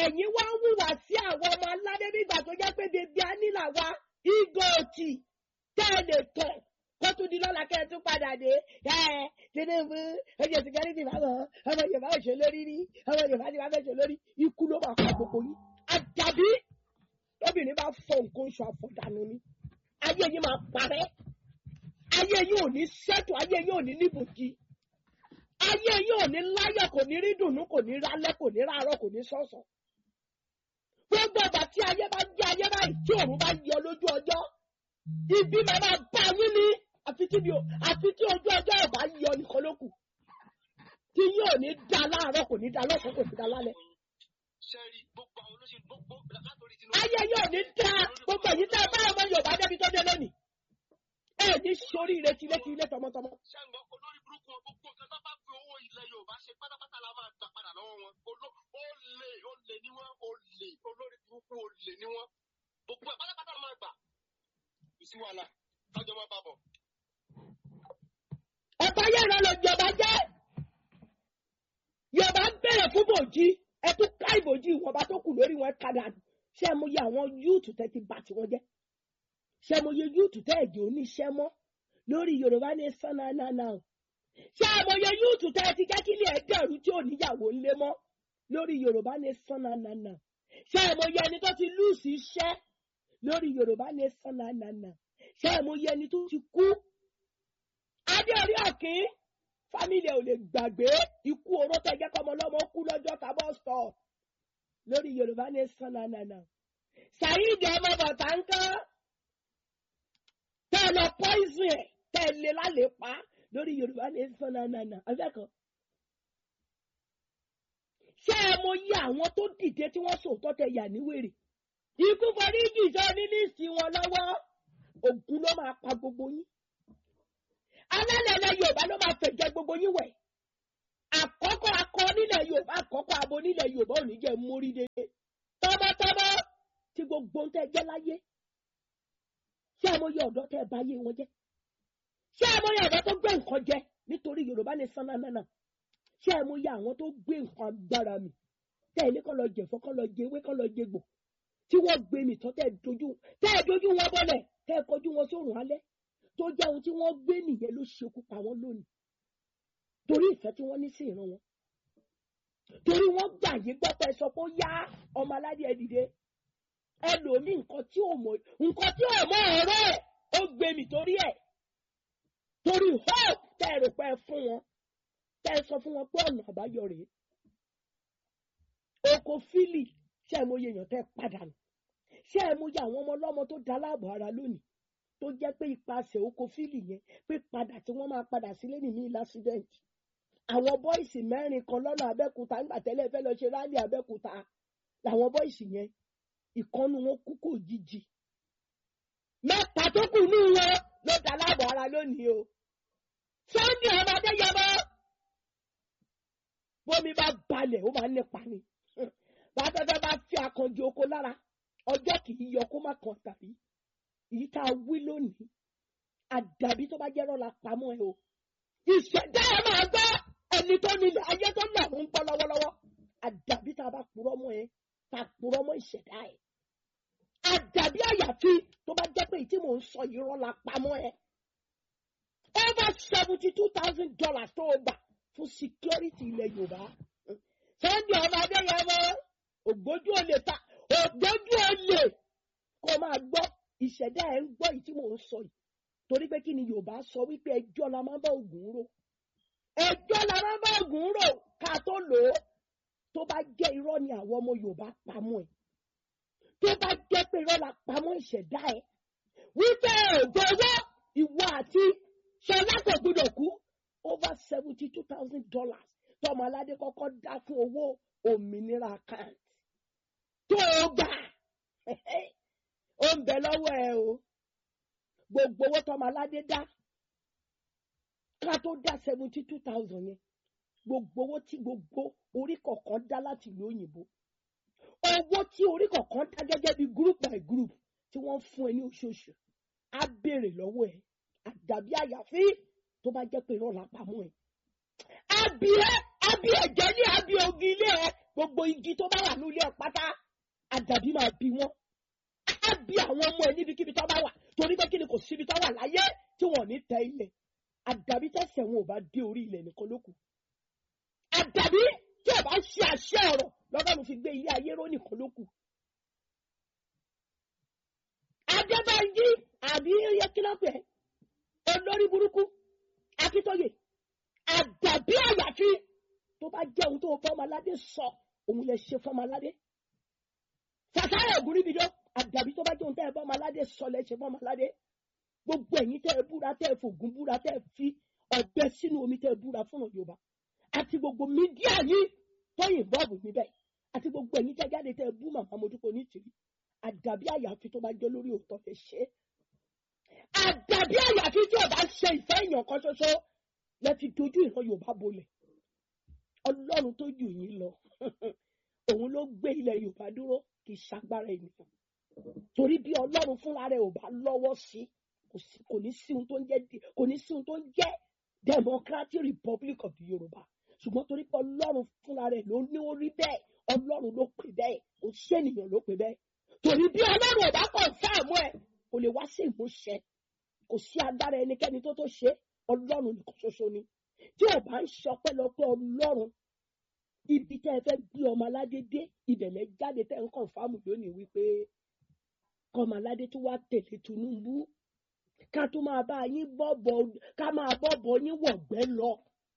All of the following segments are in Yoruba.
ẹ̀yin wá ń hùwà sí àwọn ọmọ aládé nígbà tó jẹ́ pé bèbí anílà wa ìgòtì tẹ́ ẹ lè tọ̀ kó tún di lọ́la kẹ́ ẹ tún padà dé ẹ tinubu ẹjẹ security báwọn ọmọ yorùbá ò ṣe lórí rí ọmọ yorùbá ti wá fẹ́ ṣe lórí ikú ló máa pa gbogbo yín àdàbí lóbìnrin bá fọ nǹkan oṣù àfọ̀dànù ni ayé yín máa parẹ́ ayé yín ò ní ṣètò ayé yín ò ní níbùjì ayé yín ò ní láyọ̀ kò ní rí dùnú kò ní rálẹ́ kò ní rárọ̀ kò ní sọ̀sọ̀ gbogbo ọgbà tí ayé bá jẹ́ ayé báyìí tí òun bá yọ lójú ọjọ́ ibi máa máa bá yín ní àfi tí mi ò àfi tí ojú ọjọ́ ẹ̀ bá yọ nìkan ló kù tí yín ò ní da láàárọ̀ kò ní da lọ́sàn kò ní da lálẹ́ sẹ́rí gbogbo àwọn olóṣèlú gbogbo látòrí tinubu. ayé yín ò ní da gbogbo èyí tẹ́ ẹ bá ọmọ yorùbá débi tó dé lónìí ẹ ní sórí ìrètí létí ilé tọmọtọmọ ṣàǹgbọ́ olórí burúkú wọn gbogbo nǹkan tó bá fi owó ilẹ̀ yorùbá ṣe pátápátá la máa gbà padà lọ́wọ́ wọn Oló- olè olè ni wọ́n olè olórí burúkú olè ni wọ́n gbogbo ẹ̀ pátápátá la máa gbà kò sí wàhálà kájọ máa bá bọ̀. ọ̀pọ̀ ayé ìran lọ jọba jẹ́ yorùbá ń bẹ̀rẹ̀ fún bòjì ẹ tún ká ìbòjì ìwọ̀nba tó kù lórí wọn kadà ṣé mo yẹ àwọn yúùtù tẹ́ ti bà tí wọ́n jẹ́ ṣé mo yẹ yúùtù tẹ́ ẹ̀jẹ̀ oníṣẹ́ mọ́ lórí yorùbá ní sánánánà o ṣé mo yẹ yúùtù tẹ́ ẹ ti jẹ́ kí ilé ẹ̀ dẹ̀rú tí ò níyàwó ńlé mọ́ lórí yorùbá ní sánánánà ṣé mo yẹ ẹni tó ti lùsì iṣẹ́ lórí yorùbá ní sánánánà ṣé mo yẹ ẹni tó ti kú adé orí ọ̀kín fámìlì ẹ̀ ò lè gbàgbé ikú oró tó jẹ́ kọ́mọ lọ́mọ kú lọ́jọ́ tábọ̀ sọ lórí yorùbá ní sànánànà saheed ọmọ bàtà ń kán tẹ́ ẹ lọ poison ẹ̀ tẹ́ ẹ lé lálẹ́ pa lórí yorùbá ní sànánànà afẹ́kọ̀ọ́ ṣé ẹ mọ iye àwọn tó dìde tí wọ́n sòótọ́ tẹ yà níwèrè ikú foríjì sọ ní líìsì wọn lọ́wọ́ ògùn ló máa pa gbogbo yín alálẹ̀lẹ̀ yorùbá ló máa fẹ̀jẹ̀ gbogbo yín wẹ̀ àkọ́kọ́ akọ nílẹ̀ yorùbá àkọ́kọ́ abo nílẹ̀ yorùbá ò ní jẹ́ mórí dédé tọ́mọtọ́mọ tí gbogbo ń tẹ́ jẹ́ láyé ṣé àmọye ọ̀dọ́ tẹ́ bá yé wọn jẹ́ ṣé àmọye ọ̀dọ́ tó gbé nǹkan jẹ nítorí yorùbá ní sánánánà ṣé àmọye àwọn tó gbé nǹkan agbára mi tẹ́ ẹ ní kọ́ lọ jẹ̀fọ́ kọ́ lọ jẹ ewé kọ́ lọ jẹ gbò tí wọ́n gbé mi tán tẹ́ ẹ dojú tẹ́ ẹ dojú wọn bọ́lẹ̀ tẹ́ ẹ kọjú wọn sórùn alẹ́ tó jẹ́ ohun tí wọ́n gbé nìyẹn ló ṣekú pa wọ́n lónìí torí ìfẹ́ tí wọ́n ní sí ìran wọn torí wọ́n gbà yí gbọ́ pé sọ pé ó yá ọmọ aládé ẹ dìde ẹ lò ní nǹkan tí ò mọ nǹkan tí ò mọ ọ̀rọ̀ ẹ̀ ó gbé mi torí ẹ̀ torí hope tẹ́ ẹ rò pé ẹ fún wọn tẹ́ ẹ sọ fún wọn pé ọ̀nà àbáyọ rèé oko fílì ṣé ẹ mọ iye èèyàn tẹ́ ẹ padà nù ṣé ẹ mọ iye àwọn ọmọ ọlọ́mọ tó da láàbò ara lónìí tó jẹ́ pé ipasẹ̀ oko fílì yẹn pé padà tí wọ́n máa padà sílé nìmí lásìdẹ̀ǹt àwọn bọ́ìsì mẹ́rin kan lọ́nà abẹ́kúta nígbà tẹ́lẹ̀ fẹ́ lọ ṣe rálì abẹ́kúta làwọn bọ́ìsì yẹn ìkọ́nu wọn kú kò jíjì mẹ́ta tó kù ní wọn ló dá láàbò ara lónìí o sunday ọmọdé yọmọ bómi bá balẹ̀ ó máa ń nípa ni bàtẹ́fẹ́ bá fi àkànjì oko lára ọjọ́ kì í yọ kó má kàn tàbí èyí tá a wí lónìí àdàbí tó bá jẹ́ rọ́la pamọ́ ẹ o ìṣẹ̀dá ẹ máa gbọ́ ẹni tó nílẹ̀ ayé tó lọ́rùn ń bọ́ lọ́wọ́lọ́wọ́ àdàbí tá a bá purọ́ mọ́ ẹ tá a purọ́ mọ́ ìṣẹ̀dá ẹ àdàbí àyàfi tó bá jẹ́ pé èyí tí mò ń sọ yìí rọ́la pamọ́ ẹ over seventy two thousand dollars tó o gbà fún security ilẹ̀ yorùbá sunday ọmọ adéyẹmọ ògbójú olè ta ògbójú olè kó máa gbọ́ ìṣẹ̀dá ẹ̀ ń gbọ́ yìí tí mò ń sọ yìí torí pé kí ni yorùbá sọ wípé ẹjọ́ la máa ń bá ògùn rò ẹjọ́ la máa ń bá ògùn rò ká tó lò ó tó bá jẹ́ irọ́ ni àwọn ọmọ yorùbá pamọ́ ẹ̀ tó bá jẹ́ pé irọ́ la pamọ́ ìṣẹ̀dá ẹ̀ wípé ògbówó ìwọ àti ṣọlá kò gbọdọ̀ kú over seventy two thousand dollars tọmọ aládé kọ́kọ́ dá fún owó òmìnira account tó o gbà ó ń bẹ lọ́wọ́ ẹ o gbogbo owó tọmọ aládé dá ká tó dá seventy two thousand yẹn gbogbo owó tí gbogbo orí kọ̀ọ̀kan dá láti ìlú òyìnbó owó tí orí kọ̀ọ̀kan dá gẹ́gẹ́ bí group by group tí wọ́n fún ẹ ní oṣooṣù á béèrè lọ́wọ́ ẹ àdàbí àyàfi tó bá jẹ́ pé irọ́ la pamọ́ ẹ. àbí ẹ àbí ẹ̀jẹ̀ ní àbí ogi ilé ẹ gbogbo gbogbo igi tó bá wà nílé ẹ̀ pátá àdàbí máa bí wọn á bí àwọn ọmọ ẹ níbikíbi tó bá wà torí pé kí ni kò síbi tó wà láyé tí wọn ò ní tẹ ilẹ̀ àdàbí tẹ̀sẹ̀ wọn ò bá dé orí ilẹ̀ nìkan ló kù àdàbí tí ò bá ṣe àṣẹ ọ̀rọ̀ lọ́gọ́rùn fi gbé ilé ayé ró nìkan ló kù. adébáyé àbí yẹkínlọ́pẹ̀ olórí burúkú akíntóye àdàbí àyàfi tó bá jẹ́ ohun tó fọ́mọládé sọ òun lè ṣe fọ́mọládé fàtàyà ògúnríbidó àdàbí tó bá jẹ́ ohun tẹ́ ẹ fọ́mọládé sọ lè ṣe fọ́mọládé gbogbo ẹ̀yin tẹ́ ẹ búra tẹ́ ẹ fògùn búra tẹ́ ẹ fi ọ̀bẹ sínú omi tẹ́ ẹ búra fún yorùbá àti gbogbo mídíà yìí tó yìnbọn níbẹ̀ àti gbogbo ẹ̀yin tẹ́ jáde tẹ́ ẹ bú màmá mojúkọ ní tìrí àdàbí àyàfi tó bá jẹ́ lórí òótọ́ lè ṣe é àdàbí àyàfi tí ọba ṣe ìfẹ́ èèyàn kan ṣoṣo lẹ fi dojú ìran yorùbá bolẹ̀ ọlọ́run tó jù yín lọ òun ló gbé ilẹ̀ yorùbá dúró kì í ṣagbára ènìyàn torí bí ọlọ́run fúnra rẹ̀ ò bá lọ́wọ́ sí kò ní sí ohun tó ń jẹ́ kò ní sí ohun tó ń jẹ́ democratic republic of the yorùbá ṣùgbọ́n torí pé ọlọ́run fúnra rẹ̀ ló ní orí bẹ́ẹ̀ ọlọ́run ló pè bẹ́ẹ̀ kò sí ènìyàn ló pè bẹ́ẹ̀ torí bí ọlọ́run ò bá kàn fáàmù ẹ̀ kò lè wá sí ìmúṣẹ kò sí agbára ẹnikẹ́ni tó tó ṣe ọlọ́run nìkan ṣoṣo ni tí ò bá ń ṣọpẹ́lọpẹ́ ọlọ́run ibi tẹ́ ẹ fẹ́ gbé ọmọ aládé dé ìbẹ̀lẹ̀ jáde tẹ́ ń kàn fáàmù lónìí wípé kọ́mọ aládé tó wá tẹ̀lé Tinubu ká tó máa bá yín bọ́bọ̀ ká máa bọ́bọ̀ yín wọ̀gbẹ́ lọ.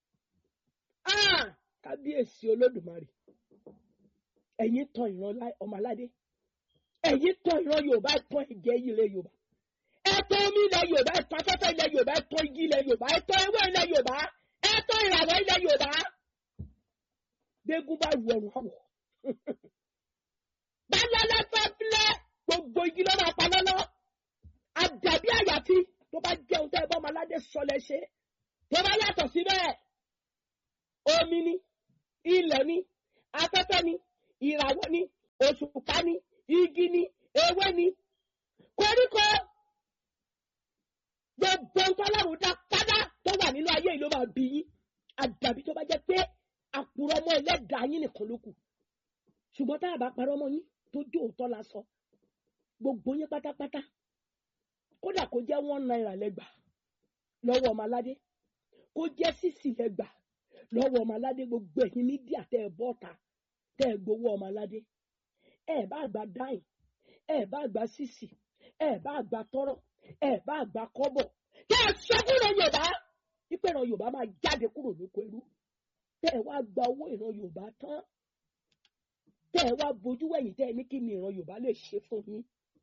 kábíyèsí olódùmarè ẹ̀yin tan ìran ọmọ aládé ẹ̀yin tan ìran yorùbá ẹ̀tàn ẹ̀jẹ̀ ilẹ̀ yorùbá ẹ̀tàn omi ilẹ̀ yorùbá ẹ̀tàn afẹ́fẹ́ ilẹ̀ yorùbá ẹ̀tàn igi ilẹ̀ yorùbá ẹ̀tàn ewé ilẹ̀ yorùbá ẹ̀tàn ìràwọ̀ ilẹ̀ yorùbá gbégún bá ru ọrùn àwọ̀ bálálá fẹ́fẹ́ gbogbo igi ló máa pa lọ́lọ́ àdàbí àyàfi tó bá jẹun tẹ́ ẹ bá ọmọ aládé sọlẹ̀ ṣe tó bá yàtọ̀ síbẹ̀ omi ni ilẹ̀ ni afẹ́fẹ́ ni ìràwọ̀ ni òṣùpá ni igi ni ewé ni koríko gbogbo ntọ́lọ́run dá pátá tó wà nínú ayé yìí ló máa bí yín àdàbí tó bá jẹ́ pé àpòrọ̀ ọmọ ẹlẹ́dàá yín nìkan ló kù ṣùgbọ́n tá a bá parọ́ ọmọ yín tó jó òótọ́ la sọ gbogbo yín pátápátá kódà kó jẹ́ one naira lẹ́gbà lọ́wọ́ ọmọ aládé kó jẹ́ sísì lẹ́gbà lọ́wọ́ ọmọ aládé gbogbo ẹ̀yin mídíà tẹ́ ẹ bọ́ta tẹ́ ẹ gbowó ọmọ aládé ẹ bá gba dáìn ẹ bá gba sísì ẹ bá gba tọrọ ẹ bá gba kọ́bọ̀ tẹ́ ẹ sọ fún ìran yorùbá wípé ìran yorùbá máa jáde kúrò lóko ẹrú tẹ́ ẹ wá gba owó ìran yorùbá tán tẹ́ ẹ wá bojú wẹ̀yìn tẹ́ ẹ ní kí ni ìran yorùbá lè ṣe fún yín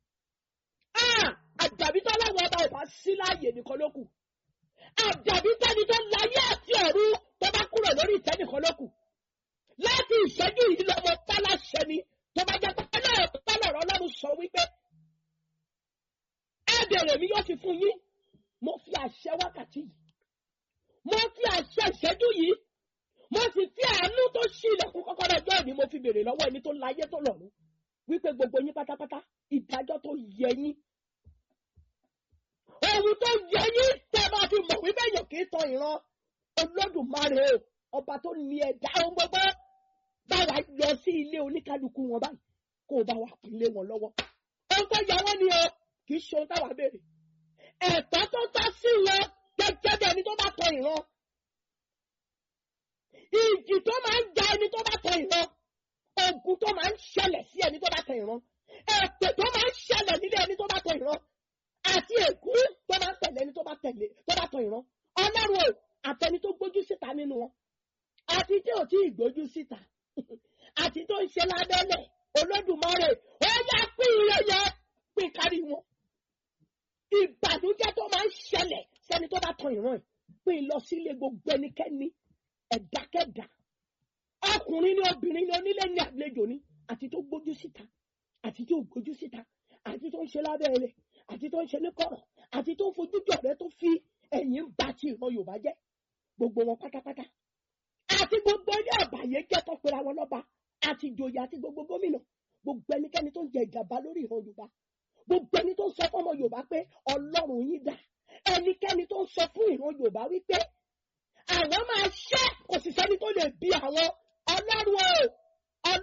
àdàbí tó láwọn ọba ìbá sí láàyè nìkan ló kù àdàbí tẹni tó láyé àti ọ̀run tó bá kúrò lórí ìtẹ́ nìkan ló kù láti ìṣẹ́jú yìí lọ́mọ pálásẹ ni tó bá jẹ́ pálọ̀ pálọ̀ ọlọ́run sọ wípé ẹ bèrè mi yóò fi fún yín mo fi àṣẹ wákàtí yìí mo fi àṣẹ ìṣẹ́jú yìí mo sì fi àánú tó ṣí ilẹ̀kùn kọ́kọ́rọ́ ọjọ́ ìní mo fi bèrè lọ́wọ́ ẹni tó láyé tó lọ́run wípé gbogbo yín pátápátá ìdájọ́ tó yẹ yín ohun tó yẹ yín tẹ́ bá fi mọ̀ wípé èèyàn kì í tan ìran olódùmarè ọba tó ní ẹ̀dá ohun gbogbo báwa lọ sí ilé oníkálukú wọn báyìí kó o bá wa pínlẹ̀ wọn lọ́wọ́ ohun tó yẹ wọ́n ni o kì í ṣe ohun táwa béèrè ẹ̀tọ́ tó tọ́ sí wọn gẹ́gẹ́ bí ẹni tó bá tan ìran ìjì tó máa ń ja ẹni tó bá tan ìran ogun tó máa ń ṣẹlẹ̀ sí ẹni tó bá tan ìran ẹ̀pẹ̀ tó máa ń ṣẹlẹ̀ nílé ẹni tó bá tan ìran àti èkú tó máa ń tẹ̀lé ẹni tó bá tẹ̀lé tó bá tan ìran ọlọ́run o àtẹni tó gbójú síta nínú wọn àti tí ò tí ì gbójú síta àti tó ń ṣe lábẹ́lẹ̀ olódùmarè ó yá pín ire yẹ pín kárí wọn ìbànújẹ́ tó máa ń ṣẹlẹ̀ sẹ́ni tó bá tan ìran ẹ̀ pín lọ sílé gbogbo ẹnikẹ́ni ẹ̀dákẹ́dá ọkùnrin ní obìnrin ní onílé ní àlejò ní àti tó gbójú síta àti tó gbójú síta àti tó ń ṣe lábẹ́lẹ̀ àti tó ń ṣe ní kọ̀rọ̀ àti tó ń fojú jọ̀rẹ́ tó fi ẹ̀yìn ba ti ìran Yorùbá jẹ́ gbogbo wọn pátápátá àti gbogbo ilé àbàyè jẹ́ tó pera wọn lọ́ba àti ìjòyè àti gbogbo gómìnà gbogbo ẹnikẹ́ni tó ń jẹ ìjàmbá lórí ìran Yorùbá gbogbo ẹni tó ń sọ fún ọmọ Yorùbá pé Ọlọ́run yín dà ẹnikẹ́ni tó ń sọ fún ìran Yorùbá wípé àwọn máa ṣẹ́ kò sì sẹ́ni tó lè bí àwọn Ọlọ́run o Ọlọ́run.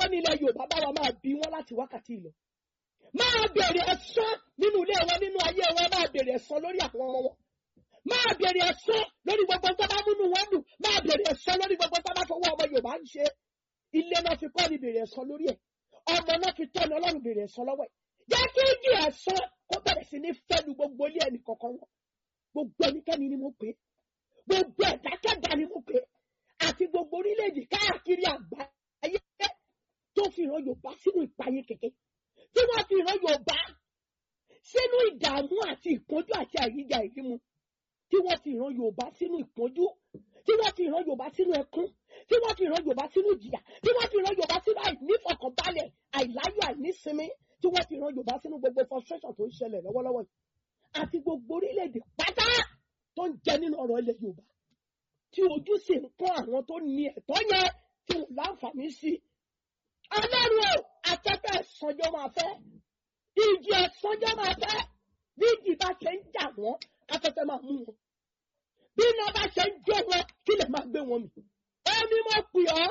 gbọ́ nílẹ̀ yorùbá báwa máa bí wọn láti wákàtí ìlọ máa bèrè ẹ̀san nínú ilé wọn nínú ayé wọn máa bèrè ẹ̀san lórí àwọn ọmọ wọn máa bèrè ẹ̀san lórí gbogbo tó bá múnú wọn dùn máa bèrè ẹ̀san lórí gbogbo tó bá fọwọ́ ọmọ yorùbá ń ṣe ilé náà fi kọ́ ni bèrè ẹ̀san lórí ẹ̀ ọmọ náà fi tọ́ni ọlọ́run bèrè ẹ̀san lọ́wọ́ ẹ̀ jẹ́ kí ìjì ẹ̀san kó bẹ̀rẹ̀ sí ní fẹ́lu gbogbo ilé ẹnì kọ̀ọ̀kan wọn gbogbo ẹnikẹ́ni ni mo pè é gbogbo ẹ̀dákẹ́dá ni mo pè é àti gbogbo orílẹ̀-èdè káàkiri àgbáyé tó fi ìran yorùbá sínú ìpayé kẹ̀kẹ́ tí wọ́n fi ìran yorùbá sínú ìdààmú àti ìpọ́njú àti àyíjà ìrímu tí wọ́n fi ìran yorùbá sínú ìpọ́njú tí wọ́n fi ìran yorùbá sínú ẹkún tí wọ́n fi ìran yorùbá sínú ìjìyà tí wọ́n fi ìran yorùbá sínú àìnífọkànbalẹ̀ àìláyọ̀ àìnísinmi tí wọ́n fi ìran yorùbá sínú gbogbo frustration tó ń ṣẹlẹ̀ lọ́wọ́lọ́wọ́ yìí àti gbogbo orílẹ̀-èdè pátá tó ń jẹ nínú ọ̀rọ̀ ilẹ̀ yorùbá tí ojú sì ń kọ́ àwọn tó ní ẹ̀tọ́ yẹn tí wọ́n láǹfààní sí i. ọlọ́run o afẹ́fẹ́ ẹ̀sánjọ́ máa fẹ́ ìjì ẹ̀sánjọ́ máa fẹ́ bí ìjì bá ṣe ń jà wọ́n afẹ́fẹ́ máa mú wọn bí iná bá ṣe ń jó wọn kí lè máa gbé wọn mì. omi mo pè ọ́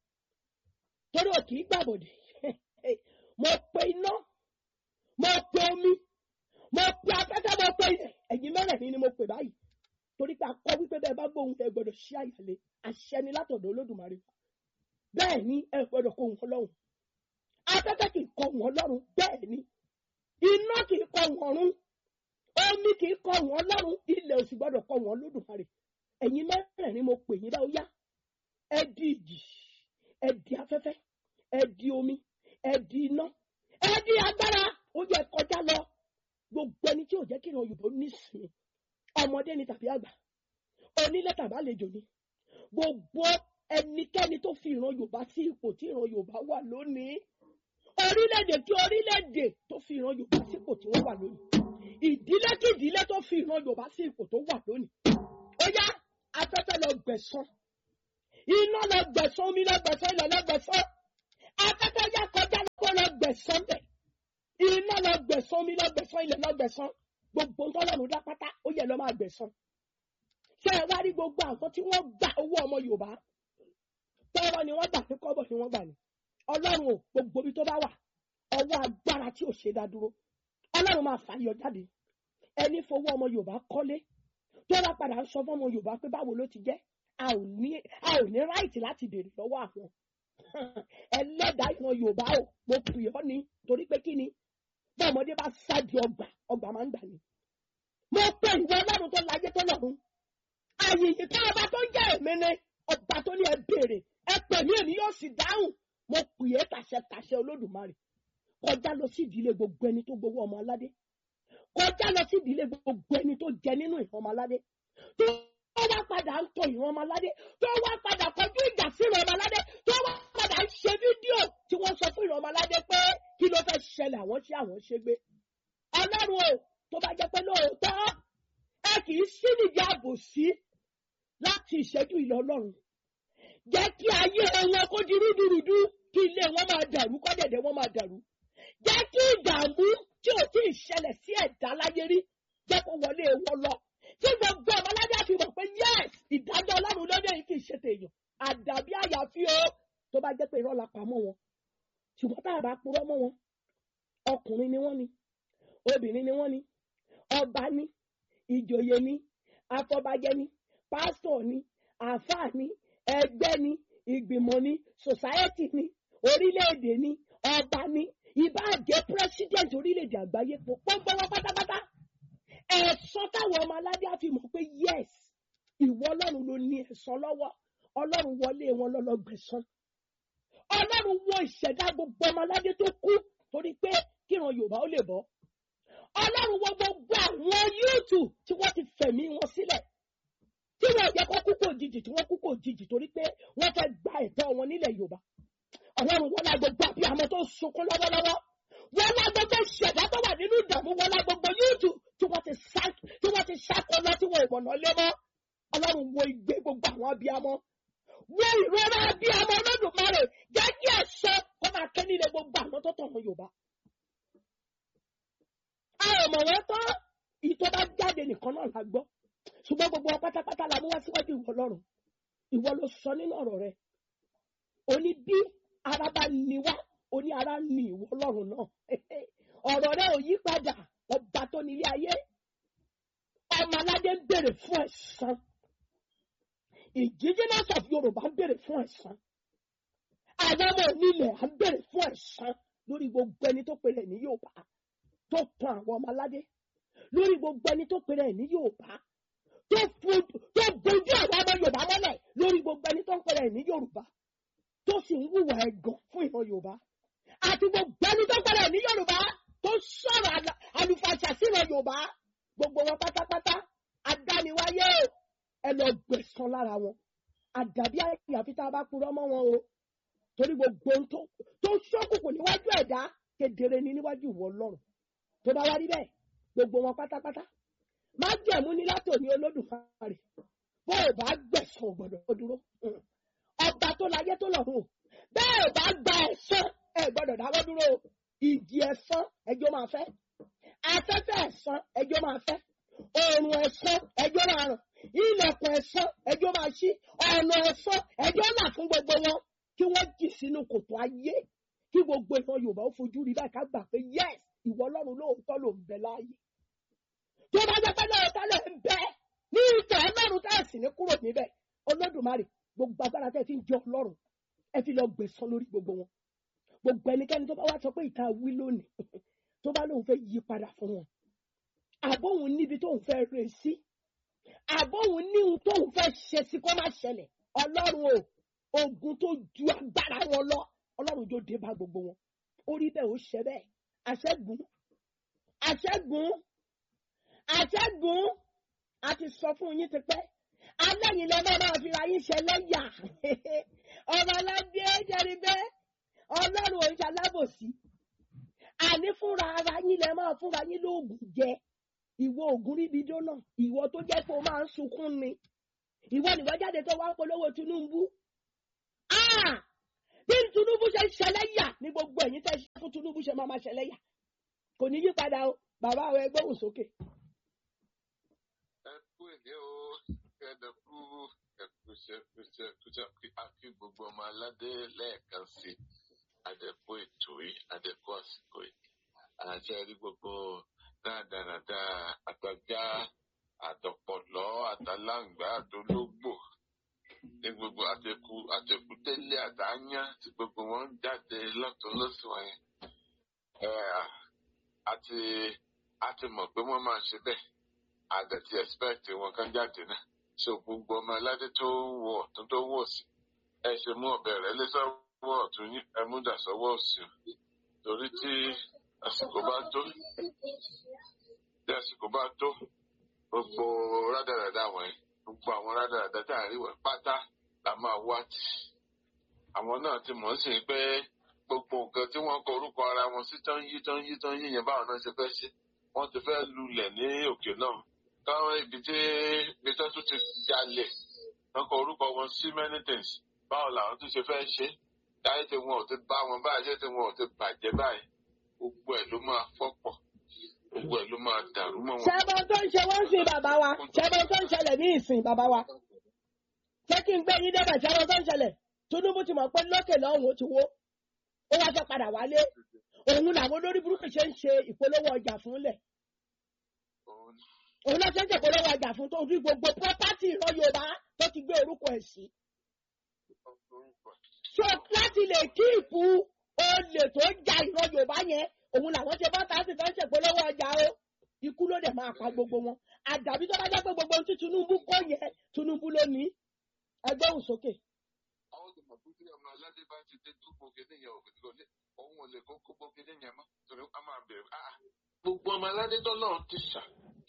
torí ò kì í gbàbọ̀dẹ̀ mo pe iná mo pe omi mo pe afẹ́fẹ́ mo pe ilẹ̀ ẹ̀yin mẹ́rẹ̀ẹ̀rin ni mo pè báyìí torí pé akọ wípé bẹ́ẹ̀ bá gbóhùn ẹ gbọ́dọ̀ ṣí àyàlé àṣẹ ni látọ̀dọ̀ olódùmarè bẹ́ẹ̀ ni ẹ gbọ́dọ̀ kó wọn lọ́rùn afẹ́fẹ́ kì í kọ wọn lọ́rùn bẹ́ẹ̀ ni iná kì í kọ wọn rún omi kì í kọ wọn lọ́rùn ilẹ̀ òsì gbọ́dọ̀ kọ wọn lódùmarè ẹ̀yin mẹ́rẹ̀ẹ̀rin mo pè yín báwo yá ẹ di ìjì ẹ di afẹ́fẹ́ ẹ di omi ẹ di iná ẹ di agbára ó yẹ kọjá lọ gbogbo ẹni tí ò jẹ́ kí ìran Yorùbá nísìnyí ọmọdé ni tàbí àgbà onílé tàbí àlejò ni gbogbo ẹnikẹ́ni tó fi ìran yorùbá sí ipò tí ìran yorùbá wà lónìí orílẹ̀-èdè tí orílẹ̀-èdè tó fi ìran yorùbá sí ipò tí wọ́n wà lónìí ìdílé kí ìdílé tó fi ìran yorùbá sí ipò tó wà lónìí ó yá afẹ́fẹ́ lọ gbẹ̀san iná lọ gbẹ̀san omi lọ gbẹ̀san ilẹ̀ lọ gbẹ̀san afẹ́fẹ́ yá kọjá lọ́kọ́ lọ gbẹ̀san bẹ̀ iná lọ gbẹ̀san omi lọ gbẹ̀san ilẹ̀ lọ gbẹ̀san gbogbo ntọ́lọ́run dá pátá ó yẹ lọ máa gbẹ̀san ṣé ẹ wá rí gbogbo àwọn tí wọ́n gba owó ọmọ yorùbá tọ́rọ ni wọ́n gbà ní kọ́bọ̀ ni wọ́n gbà ní ọlọ́run ò gbogbo ibi tó bá wà ọwọ́ agbára tí ò ṣe dá dúró ọlọ́run máa fàyọ jáde ẹni fowó ọmọ yorùbá kọ́lé tó bá padà ń sọ fún ọmọ yorùbá pé báwo ló ti jẹ́ a ò ní a ò ní ráìtì láti béèrè lọ́wọ́ àwọn ẹlẹ́dàá ìran yorùbá ò mo pè ọ́ ni torí pé kí ni bí ọmọdé bá sáàdì ọgbà ọgbà máa ń gbà ní. mo pe ìwọ ọlọ́run tó láyé tó lọ́run àyèyè ká ọba tó ń jẹ́ èmi ni ọba tó ní ẹ béèrè ẹ pè mí èmi yóò sì dáhùn mo pè é tàṣẹ tàṣẹ olódùmarè kọjá lọ sí ìdílé gbogbo ẹni tó gbowó ọmọ aládé kọjá lọ sí ìdílé gbogbo ẹni tó jẹ nínú ìran ọmọ aládé tó wá padà ń tọ ìran ọmọ aládé tó wá padà kọjú ìjà sí ìran ọmọ aládé tó wá padà ń ṣe fídíò tí wọ́n sọ fún ìran ọmọ aládé pé kí ló fẹ́ ṣẹlẹ̀ àwọn ṣé àwọn ṣe gbé ọlọ́run o tó bá jẹ́ pé lóòótọ́ ẹ kì í sí nìdí àbòsí láti ìṣẹ́jú ìlọ ọlọ́run jẹ́ kí ayé wọn kó di rúdurùdu kí ilé wọn máa dàrú kọ́dẹ̀dẹ̀ wọn máa dàrú jẹ́ kí ìdààmú tí ò tí ì ṣẹlẹ̀ sí ẹ̀dá láyé rí jẹ́ kó wọlé wọn lọ tí gbogbo ọmọládé àti mọ̀ pé yes ìdájọ́ ọlọ́run lóde yìí kì í ṣe tèèyàn àdàbí àyàfi o tó bá jẹ́ pé irọ́ la pa mọ́ wọn ṣùgbọ́n tá a bá purọ́ mọ́ wọn ọkùnrin ni wọ́n ni obìnrin ni wọ́n ni ọba ni ìjòyè ni afọbajẹ ni pásítọ̀ ni àáfàá ni ẹgbẹ́ ni ìgbìmọ̀ ni sòsáyẹ́tì ni orílẹ̀-èdè ni ọba ni ìbáàjẹ́ pírẹ́sídẹ̀ntì orílẹ̀-èdè àgbáyé gbogbo wọn pátápátá ẹ̀sán táwọn ọmọ aládé á fi mọ̀ pé yes ìwọ ọlọ́run ló ní ẹ̀sán lọ́wọ́ ọlọ́run wọlé wọn lọ́lọ́gbẹ̀sán ọlọ́run wọ ìṣẹ̀dá gbogbo ọmọ aládé tó kú torí pé kíran yorùbá ó lè bọ́ ọlọ́run wọ gbogbo àwọn yúùtù tí wọ́n ti fẹ̀mí wọn sílẹ̀ tí wọ́n jẹ́ kó kú kò jìjì tí wọ́n kú kò jìjì torí pé wọ́n fẹ́ gba ẹ̀tọ́ wọn nílẹ̀ yorùbá ọlọ́run wọlé gbogbo àbíamọ tó sunkún lọ́wọ́lọ́wọ́ wọlé gbogbo ṣẹ̀dá tó wà nínú ìdààmú wọlé gbogbo yúùtù tí wọ́n ti sá tí wọ́n ti ṣàkóso tí wọ́n ìmọ̀nà lé mọ́ ọlọ́run wo ìgbé gbogbo àwọn abiyamọ wo ìrora abiyamọ olódùmarè jẹ́ kí ẹ̀ṣọ́ kó máa ké nílé gbogbo àwọn tó tọ̀nà yorùbá. a ò mọ̀ wọ́n tán ìtọ́ bá jáde nìkan náà la gbọ́ ṣùgbọ́n gbogbo wọn pátápátá la mú wá síwájú ìwọ ọlọ́run ìwọ ló sọ nínú ọ̀rọ̀ rẹ òní bí ara bá ní alágbára ni ìwọ ọlọ́run náà ọ̀rọ̀ rẹ ò yí padà ọba tó nílé ayé ọmọ aládé ń béèrè fún ẹ̀san indigenous of yorùbá ń béèrè fún ẹ̀san àwọn ọmọ onílẹ̀ à ń béèrè fún ẹ̀san lórí gbogbo ẹni tó pèrè ní yorùbá tó tan àwọn ọmọ aládé lórí gbogbo ẹni tó pèrè ní yorùbá tó fu- tó bojú àwọn ọmọ yorùbá mọ́lẹ̀ lórí gbogbo ẹni tó ń pèrè ní yorùbá tó sì ń hùwà ẹ̀gàn fún ìran yorùbá àti gbogbo ẹni tó pèrè ní yorùbá tó sọ̀rọ̀ àlà- àlùfàṣà sí ìran yorùbá gbogbo wọn pátápátá adániwáyé o ẹ lọ gbẹ̀san lára wọn àdàbí àyàfi tá a bá purọ́ mọ́ wọn o torí gbogbo ohun tó tó ṣókùnkùn níwájú ẹ̀dá kedere ni níwájú ìwọ ọlọ́run tó bá wá rí bẹ́ẹ̀ gbogbo wọn pátápátá má jẹ̀mú ní látòní olódùmarè bó o bá gbẹ̀san ò gbọ́dọ̀ kó dúró Mm. ọba tó láyé tó lọ́run o bẹ́ẹ̀ ò bá gba ẹ̀san ẹ gbọ́dọ̀ dáwọ́ dúró o ìjì ẹ̀san ẹjọ́ máa fẹ́ afẹ́fẹ́ ẹ̀san ẹjọ́ máa fẹ́ oòrùn ẹ̀san ẹjọ́ máa ràn ilẹ̀kùn ẹ̀san ẹjọ́ máa ṣí ọ̀nà ẹ̀san ẹjọ́ là fún gbogbo wọn kí wọ́n jì sínú kòtò ayé kí gbogbo ìran yorùbá ó fojú rí báyìí ká gbà pé yes ìwọ ọlọ́run lóòótọ́ ló ń bẹ láàyè tó bá jẹ́ pé lóòótọ́ ló ń bẹ ní ìtàn ọlọ́run tá a sì ní kúrò níbẹ̀ olódùmarè gbogbo agbára tẹ́ ẹ fi ń jẹ ọlọ́run ẹ fi lọ gbẹ̀san lórí gbogbo wọn gbogbo ẹnikẹ́ni tó bá wá sọ pé ìta wí lónìí tó bá lóun fẹ́ yí padà fún wọn àbóhun níbi tóun fẹ́ rè sí àbóhun níhun tóun fẹ́ ṣe sí kó má ṣẹlẹ̀ ọlọ́run o ogun tó ju agbára wọn lọ ọlọ́run yóò dé bá gbogbo wọn ó rí bẹ́ẹ̀ ó ṣe bẹ́ẹ̀ àṣẹ́gun àṣẹ́gun àṣẹ́gun a ti sọ fún yín ti pẹ́ alẹ́yìn lẹ́ máa máa fi ra yín ṣe lẹ́yà ọmọ aládé jẹ́rìí bẹ́ẹ̀ ọlọ́run òun ṣe alábòsí àní fúnra ara yín lẹ́ máa fúnra yín lóògùn jẹ ìwọ ògùn ríbi dóná ìwọ tó jẹ́ pé o máa ń sunkún ni ìwọ nìwọ jáde tó wá ń polówó Tinubu Ah! bí Tinubu ṣe ń ṣẹlẹ́yà ní gbogbo ẹ̀yin tẹ́ ṣe fún Tinubu ṣe máa máa ṣẹlẹ́yà kò ní yí padà o bàbá àwọn ẹgbẹ́ òun sókè. ẹ kú èdè o ẹdẹ kú ẹkúṣẹ ẹkúṣẹ ẹkúṣẹ àfi gbogbo ọmọ aládé lẹ́ẹ̀kan sí àdẹkù ètò yìí àdẹkù àsìkò yìí àti ẹrí gbogbo dáadáa àtàjá àtọpọlọ àtàláǹgbá àtológbò ní gbogbo àtẹkù àtẹkù tẹlẹ àtàyàn tí gbogbo wọn ń jáde lọ́tùn lọ́sùn wọn yẹn ẹ àti àti mọ̀ pé wọ́n máa ṣe bẹ́ẹ̀ àdẹ̀tí expect wọn kan jáde náà so gbogbo ọmọ aládé tó wọ ọ̀tún tó wọ̀ sí ẹ ṣe mú ọ̀bẹ rẹ̀ lé sọ́wọ́ ọ̀tún yín ẹ mú dà sọ́wọ́ òsì o. torí tí àsìkò bá tó tí àsìkò bá tó gbogbo rádaràda wọ̀nyí gbogbo àwọn rádaràda tá à ń rí wọ̀nyí pátá la máa wá tì àwọn náà ti mọ̀ sí pé gbogbo nǹkan tí wọ́n kọ orúkọ ara wọn sí tán yí tán yí tán yí yẹn báwọn náà ṣe fẹ́ ṣe wọ́n ti fẹ́ lulẹ̀ ní òkè náà káwọn ibi tí ibi tó tún ti jalè wọ́n kọ orúkọ wọn sí many things báwo làwọn tún ṣe fẹ́ ṣe táyé tí wọn ò ti bá wọn báyìí ṣé tí wọn ò ti bàjẹ́ báyìí gbogbo ẹ̀ ló máa fọ́pọ̀ gbogbo ẹ̀ ló máa dàrú mọ́ wọn. ṣẹ́bọn tó ń ṣe wọ́n ń sìn bàbá wa ṣẹ́bọn tó ń ṣẹlẹ̀ ní ìsìn bàbá wa ṣé kí n gbé yín débẹ̀ ṣẹ́bọn tó ń ṣẹlẹ̀ Tinubu ti mọ̀ pé lókè lọ́hùn ó ti wó ó wá fẹ́ padà wálé òun làwọn olórí burúkú ṣe ń ṣe ìpolówó ọjà fúnlẹ̀ Òun ni òun náà ṣe ń ṣe ìpolówó ọjà fún tó rí gbogbo pọ́pátì ìran Yorùbá tó ti gbé orúkọ ẹ̀ sí. orúkọ so láti lè kíìpù olè tó ja ìran Yorùbá yẹn òun làwọn ṣe bá tàbí fẹ́ ṣèpolówó ọjà o ikú ló dẹ̀ máa pa gbogbo wọn àdàbí tó bá jẹ́ pé gbogbo ohun tí Tinubu kó yẹn Tinubu ló ní ẹgbẹ́ òun sókè. àwọn tó mọ̀ pé tí ọmọ aládé bá ti dé tó gbogbo níyẹn ò kò lè òun ò lè kó kó gbogbo níyẹn mọ́ torí a máa bẹ̀rẹ̀ ah gbogbo ọmọ aládé tọ́lọ́run ti ṣà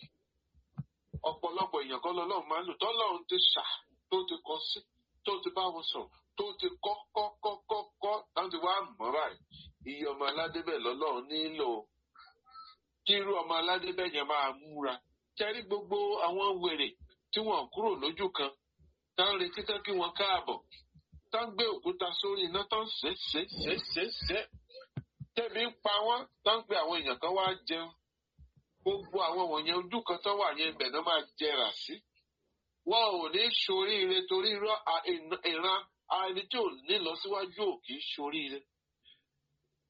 ọ̀pọ̀lọpọ̀ èèyàn kọ́ lọ́lọ́run máa ń lò tọ́lọ́run ti ṣà tó ti kọ sí tó ti bá wọn sọ̀rọ̀ tó ti kọ́ kọ́ kọ́ kọ́ kọ́ láti wá mọ́ báyìí iye ọmọ aládé bẹ́ẹ̀ lọ́lọ́run nílò kí irú ọmọ aládé bẹ́ẹ̀ yẹn máa múra kẹrí gbogbo àwọn wèrè tí wọ́n kúrò lójú kan tá ń retí tán kí wọ́n káàbọ̀ tá ń gbé òkúta sórí iná tán ṣe ṣe ṣe ṣe ṣe tẹ́bi ń pa wọ́n tá ń pe àwọn èèyàn kan wá jẹun gbogbo àwọn wọ̀nyẹn ojú kan tó wà yẹn ibẹ̀ náà máa jẹrà sí wọn ò ní ṣoríire torí irọ́ à- ìran ẹni tí ò ní lọ síwájú ò kì í ṣoríire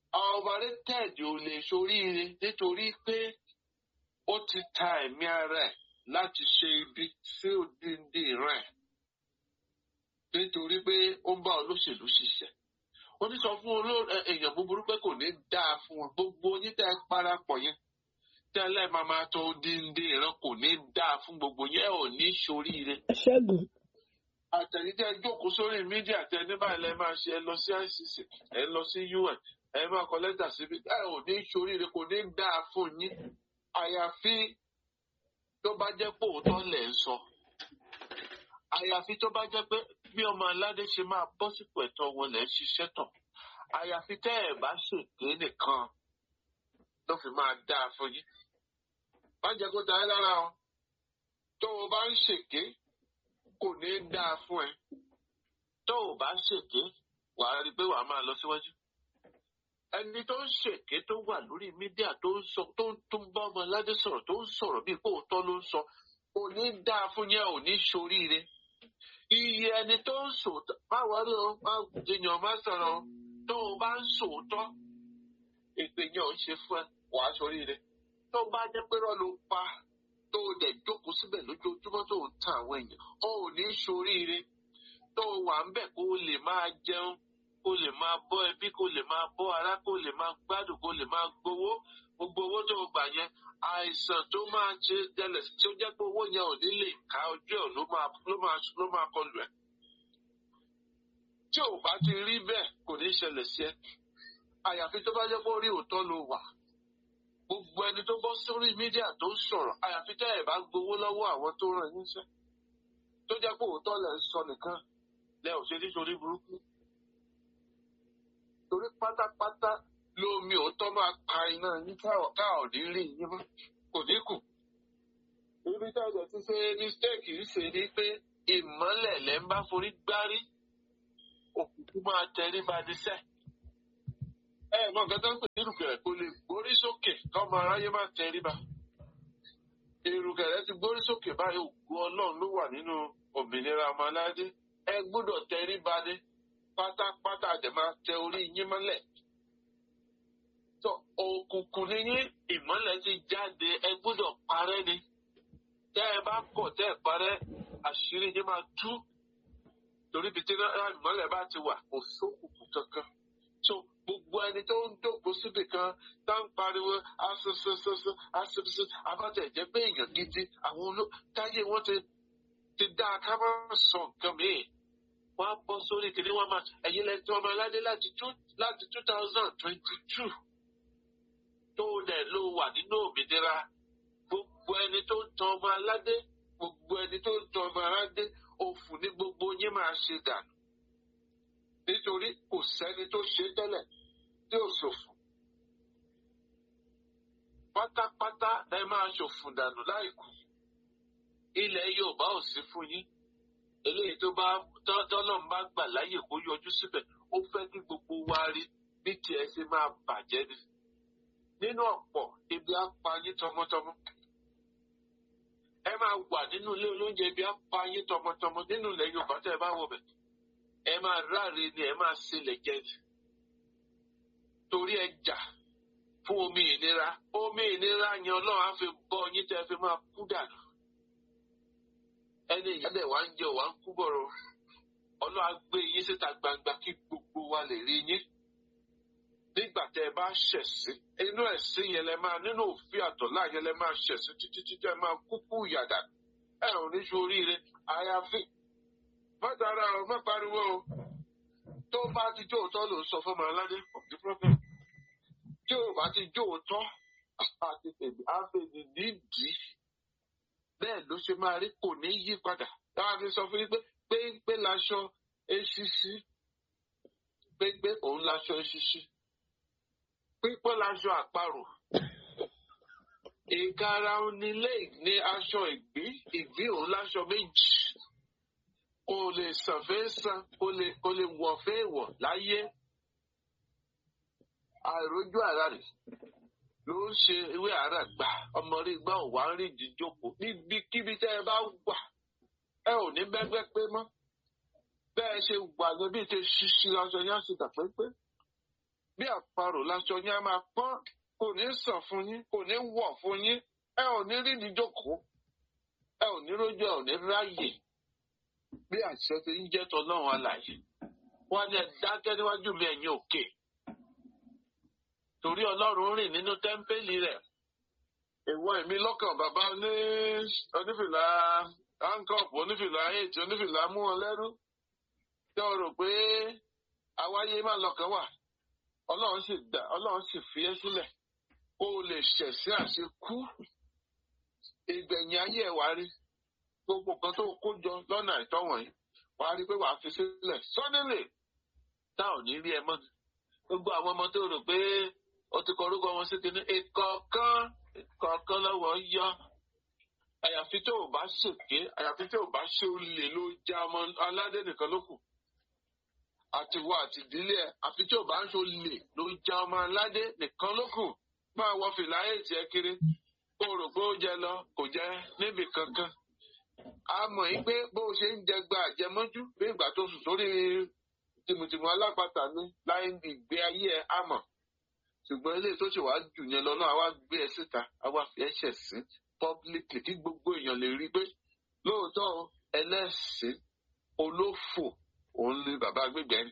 overrated ò lè ṣoríire nítorí pé ó ti ta ẹ̀mí ara ẹ̀ láti ṣe ibi sí òdìndín ìran ẹ̀ nítorí pé ó ń bá olóṣèlú ṣiṣẹ́ ó ní sọ fún oló- ẹ- èèyàn búburú pé kò ní dáa fún wọn gbogbo yín tẹ́ ẹ parapọ̀ yẹn tẹ́lẹ̀ máa máa tọ òdìndín ìran kò ní dáa fún gbogbo yẹn ẹ ò ní ṣoríire ṣẹ́gun àtẹ̀yìntẹ́ jókòó sórí mídíà tẹ ní báyìí lẹ́ máa ṣe ẹ lọ sí ICC ẹ lọ sí UN ẹ máa kọ lẹ́tà síbi ẹ ò ní ṣoríire kò ní dáa fún yín àyàfi tó bá jẹ́ pé òótọ́ lẹ̀ ń sọ àyàfi tó bá jẹ́ pé bí ọmọ aládé ṣe máa bọ́ sípò ẹ̀tọ́ wọn lẹ̀ ń ṣiṣẹ́ tán àyàfi tẹ́ ẹ̀ bá ṣèké nìkan ló fi máa dáa fún yín má jẹ́ kó ta ẹ́ lára o tó o bá ń ṣèké kò ní dáa fún ẹ tó o bá ṣèké wàá rí i pé wàá máa lọ síwájú ẹni tó ń ṣèké tó wà lórí mídíà tó ń sọ tó ń tó ń bá ọmọ aládé sọ̀rọ̀ tó ń sọ̀rọ̀ bíi pé òótọ́ ló ń sọ kò ní dáa fún yẹn ò ní ṣoríire iye ẹni tó ń sòótọ́ má wọlé o má jiyàn má sọ̀rọ̀ o tó o bá ń sòótọ́ èpè yẹn ò ń ṣe fún ẹ wàá ṣoríire tó o bá jẹ́ pé rọ́ ló pa tó o dẹ̀ jókòó síbẹ̀ lójoojúmọ́ tó o ń tan àwọn èèyàn o ò ní ṣoríire tó o wà ń bẹ̀ kó o lè máa jẹun kó o lè máa bọ́ ẹbí kó o lè máa bọ́ ará kó o lè máa gbádùn kó o lè máa gbowó gbogbo owó tó o gbà yẹn àìsàn tó máa ṣe tẹ́lẹ̀ tí ó jẹ́ pé owó yẹn ò ní lè ká ojú ẹ̀ ló máa ló máa ló máa kọlù ẹ̀. tí ò bá ti rí bẹ́ẹ̀ kò ní ṣẹlẹ̀ sí ẹ àyàfi tó bá jẹ́ pé orí òótọ́ ló wà gbogbo ẹni tó bọ́ sórí mídíà tó ń sọ̀rọ̀ àyàfi tẹ́ ẹ̀ bá gbowó lọ́wọ́ àwọn tó ràn yín sẹ́ tó jẹ́ pé òótọ́ lẹ̀ ń sọ nìkan lẹ ò ṣe nítorí burúkú torí pátápátá lómi òótọ́ máa pa iná yín káà ká ò ní rí yín mọ́ kò ní kù. ibi tá a jẹ ti ṣe mistake yìí ṣe ni pé ìmọ́lẹ̀ lẹ́ ń bá forí gbárí òkùnkùn máa tẹrí ba ní sẹ́. ẹ mọ nǹkan tó ń pè ní ìrùkẹ̀rẹ̀ kò lè gbórí sókè kọ́mọ aráyé má tẹrí ba. ìrùkẹ̀rẹ̀ ti gbórí sókè báyìí ògùn ọlọ́run ló wà nínú òmìnira ọmọ aládé ẹ gbọ́dọ̀ tẹrí ba ní pátápátá àdè máa tẹ orí yín mọ́lẹ̀ tó òkùnkùn ní yín ìmọ́lẹ̀ ti jáde ẹ gbọ́dọ̀ parẹ́ ni tẹ́ ẹ bá kọ̀ tẹ́ ẹ parẹ́ àṣírí yín máa tú torí ibi tí náà ìmọ́lẹ̀ bá ti wà kò sókùnkùn kankan so gbogbo ẹni tó ń dògbò síbì kan tá ń pariwo asosososọ asososo abátẹ̀jẹ́ pé èèyàn gidi àwọn oló táyé wọn ti ti dá ká má sọ nǹkan mìíràn wọ́n á bọ́ sórí kìnìún wọn máa ẹ̀yin lẹ́yìn tí wọ́n máa ládé láti two láti two thousand twenty two tó dẹ̀ ló wà nínú òmìnira gbogbo ẹni tó ń tan ọmọ aládé gbogbo ẹni tó ń tan ọmọ aládé òfò ní gbogbo yín máa ṣe dànù nítorí kò sẹ́ni tó ṣe tẹ́lẹ̀ tí ò ṣòfò pátápátá ẹ máa ṣòfò dànù láìkú ilẹ̀ Yorùbá ò sí fún yín eléyìí tó bá tọ́lọ́run bá gbà láyè kó yọjú síbẹ̀ ó fẹ́ kí gbogbo wa rí bí tiẹ̀ ṣe máa bàjẹ́ ni. nínú ọ̀pọ̀ ibi á pa yín tọmọtọmọ. ẹ máa wà nínú ilé olóúnjẹ ibi á pa yín tọmọtọmọ nínú ilẹ̀ Yorùbá tẹ́ ẹ bá wọ̀ bẹ̀. ẹ máa ráre ni ẹ máa ṣẹlẹ̀ jẹ ni. torí ẹ jà fún omi ìnira omi ìnira yẹn Ọlọ́run á fi bọ́ yín tẹ́ ẹ fi máa kú dànù ẹni ìyálẹ̀ wa ń jẹ wa ń kú bọ̀rọ̀ ọlọ́wà gbé yín síta gbangba kí gbogbo wa lè rí yín nígbà tẹ ẹ bá ṣẹ̀sí inú ẹ̀sìn yẹn lẹ máa nínú òfin àtọ̀lá yẹn lẹ máa ṣẹ̀sí títí títí ẹ máa kúkú ìyàdà ẹ ò ní sóríire àyàfi má dára o má pariwo o tó bá ti jó òótọ́ ló ń sọ fún ọmọ aládé of the problem tí ò bá ti jó òótọ́ àti tèmi á fẹ́ ní nídìí bẹ́ẹ̀ ló ṣe máa rí kò ní yí padà táwa fi sọ fún yín pé péńpé laṣọ eṣiṣi péńpé òun laṣọ eṣiṣi pípọ́ laṣọ àparò ìkara onílé ní aṣọ ìgbín ìgbín òun láṣọ méjì kò lè sàn fẹ́ sàn kò lè kò lè wọ̀ fẹ́ wọ̀ láyé àìrójú àrà rẹ̀ ló ń ṣe ewé àárà gbà ọmọ rí gbà ò wá ń rí ìdíjókòó níbikíbi tẹ́ ẹ bá wà ẹ ò ní bẹ́gbẹ́ pé mọ́ bẹ́ẹ̀ ṣe wà níbi tí ṣíṣí aṣọ yẹn á sì dà pépé bí àparò láṣọ yín á máa pọ́n kò ní sàn fún yín kò ní wọ̀ fún yín ẹ ò ní rí ìdíjókòó ẹ ò ní rójú ẹ ò ní ráyè bí àṣẹ ti ń jẹ́ tọ́lọ́run alàyè wọ́n ní ẹ dákẹ́ níwájú mi ẹ̀yin òkè torí ọlọ́run rìn nínú tẹ́ḿpẹ́lì rẹ̀ ìwọ èmi lọ́kàn bàbá ní onífìlà hankop onífìlà eight onífìlà mú wọn lẹ́rú tí o rò pé àwáyé má lọ́kàn wà ọlọ́run sì dá ọlọ́run sì fi ẹ́ sílẹ̀ kó o lè ṣẹ̀sí àṣekú ìgbẹ̀yìn ayé ẹ̀ wá rí gbogbo kan tó kó jọ lọ́nà àìtọ́ wọ̀nyí wàá rí pé wàá fi sílẹ̀ sọ́nílẹ̀ tá ò ní rí ẹ mọ́ gbogbo àwọn ọmọ tó rò pé o ti kọ orúkọ wọn sí kinní ìkọ̀ọ̀kan ìkọ̀ọ̀kan lọ́wọ́ yọ àyàfi tó o bá ṣèké àyàfi tó o bá ṣe olè ló já ọmọ aládé nìkan ló kù àtiwọ àti ìdílé ẹ àfi tí o bá ń ṣe olè ló já ọmọ aládé nìkan ló kù máa wọ fìlà ètì ẹ kiri kó o rò pé ó jẹ lọ kò jẹ níbì kankan a mọ̀ yín pé bó o ṣe ń jẹ gba àjẹmọ́jú bí ìgbà tó sùn sórí tìmùtìmù alápàtà ní láì ìgbé ayé ẹ á mọ̀ ṣùgbọ́n ilé tó ṣe wá jù yẹn lọ náà a wá gbé ẹ síta a wá fi ẹ ṣẹ̀ sí publicly kí gbogbo èèyàn lè rí i pé lóòótọ́ o, ẹlẹ́sìn olófò òun ni bàbá gbẹgbẹ ni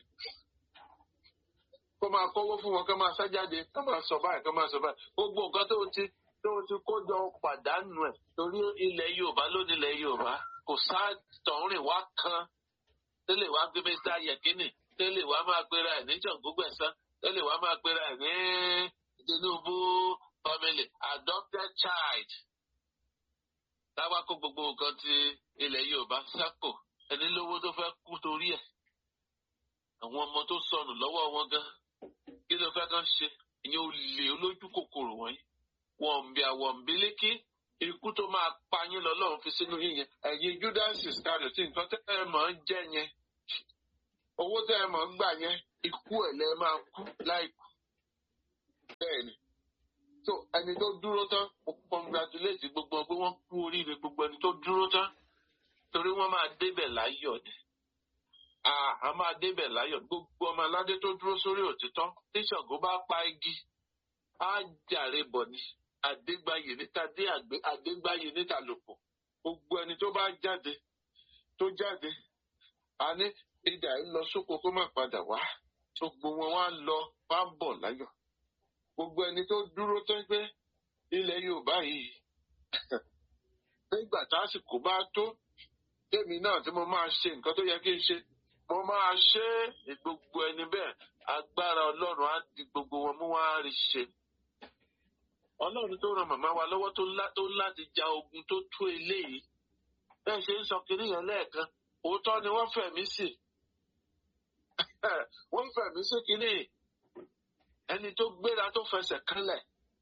kó máa kówó fún wọn kó máa sá jáde kó máa sọ báyìí kó máa sọ báyìí gbogbo nǹkan tó ti tó ti kó jọ pàdánù ẹ̀ torí ilẹ̀ yorùbá lónìí ilẹ̀ yorùbá kò sá tọ̀rìn wá kan tẹ́lẹ̀ wá gbé mẹ́ta yẹ̀kínì tẹ́lẹ̀ wá máa gbéra ẹ̀ ní jọ̀ǹgógbẹ̀sán tẹ́lẹ̀ wá máa gbéra ẹ̀ ní tinubu family adopted child táwa kó gbogbo nǹkan ti ilẹ̀ yorùbá sápò ẹni lówó tó fẹ́ kú torí ẹ̀ àwọn ọmọ tó sọnù lọ́wọ́ wọn gan kí ló fẹ́ kàn ṣe ìyẹn ò lè olójú kòkòrò wọ̀nyí wọn ń bí àwọn ń bí lékè ikú tó máa pa yín lọ́lọ́run fi sínú yín yẹn ẹ̀yin judas iscariot nǹkan tẹ́ ẹ mọ̀ ń jẹ́ yẹn owó tẹ́ ẹ mọ̀ ń gbà yẹn ikú ẹ̀ lẹ́ máa kú láìkú bẹ́ẹ̀ ni so ẹni tó dúró tán mo congratulate gbogbo ọ pé wọ́n kú oríire gbogbo ẹni tó dúró tán torí wọ́n máa débẹ̀ láyọ̀ ni a máa débẹ̀ láyọ̀ gbogbo ọmọ aládé tó dúró sórí òtítọ́ tí Ṣàngó bá pa igi á jàre bọ̀ ni àdégbáyé níta dé àdégbáyé níta lòpọ̀ gbogbo ẹni tó bá jáde tó jáde a ní ìdá yìí lọ sóko kó má padà wá gbogbo wọn wá lọ wá bọ̀ láyọ̀ gbogbo ẹni tó dúró tó ń gbé ilẹ̀ Yorùbá yìí nígbà tásìkò bá tó tèmi náà tí mo máa ṣe nǹkan tó yẹ kí n ṣe mo máa ṣe é gbogbo ẹni bẹ́ẹ̀ agbára Ọlọ́run á di gbogbo wọn mú wá rí ṣe ọlọ́run tó ran màmá wa lọ́wọ́ tó láti ja ogun tó tó eléyìí bẹ́ẹ̀ ṣe ń sọ kiri yẹn lẹ́ẹ̀kan òótọ́ ni wọ́n fẹ̀mí sí wọ́n fẹ̀mí sí kiri ẹni tó gbéra tó fẹsẹ̀ kánlẹ̀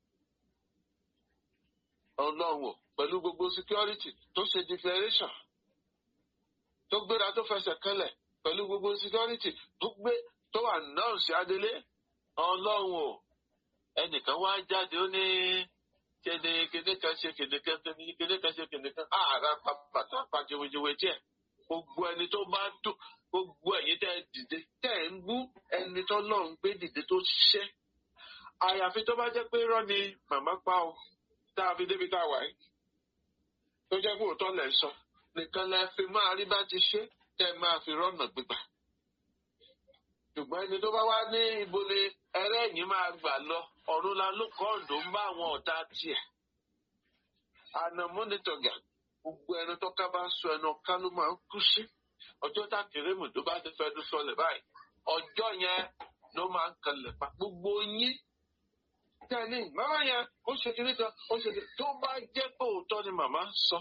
ọlọ́run pẹ̀lú gbogbo security tó ṣe declaration tó gbéra tó fẹsẹ̀ kánlẹ̀ pẹ̀lú gbogbo security tó gbé tó wà náà sí adélé ọlọ́run o ẹnìkan wá jáde ó ní kéde kéde kan ṣe kéde kan kéde kan ṣe kéde kan ààrà bàtà pàjẹwéjẹwé díẹ̀ gbogbo ẹni tó bá tó gbogbo ẹ̀yin tẹ́ dìde tẹ́ ń bú ẹni tó lọ́run gbé dìde tó ṣiṣẹ́ àyàfi tó bá jẹ́ pé irọ́ ni màmá pa o tá a fi débi tá a wà yìí tó jẹ́ pé òótọ́ lẹ̀ sọ nìkan lẹ fi máa rí bá ti ṣe tẹ́ máa fi rọ́nà gbígbà ṣùgbọ́n ẹni tó bá wá ní ibo ni ẹlẹ́yìn máa gbà lọ ọ̀run la ló kọ́ ọ̀dọ́ ń bá àwọn ọ̀tá tiẹ̀. àná mọ́nítọ̀gà gbogbo ẹni tó ká bá sọ ẹnu ọ̀ká ló máa ń kú sí. ọjọ́ tá kérésìmù tó bá ti fẹ́ dún sọlẹ̀ báyìí ọjọ́ yẹn ló máa ń kalẹ̀ pa gbogbo yín. tẹ́lẹ̀ màmá yẹn ó ṣe kiri kan ó ṣe kiri tó bá jẹ́ pé òótọ́ ni màmá sọ.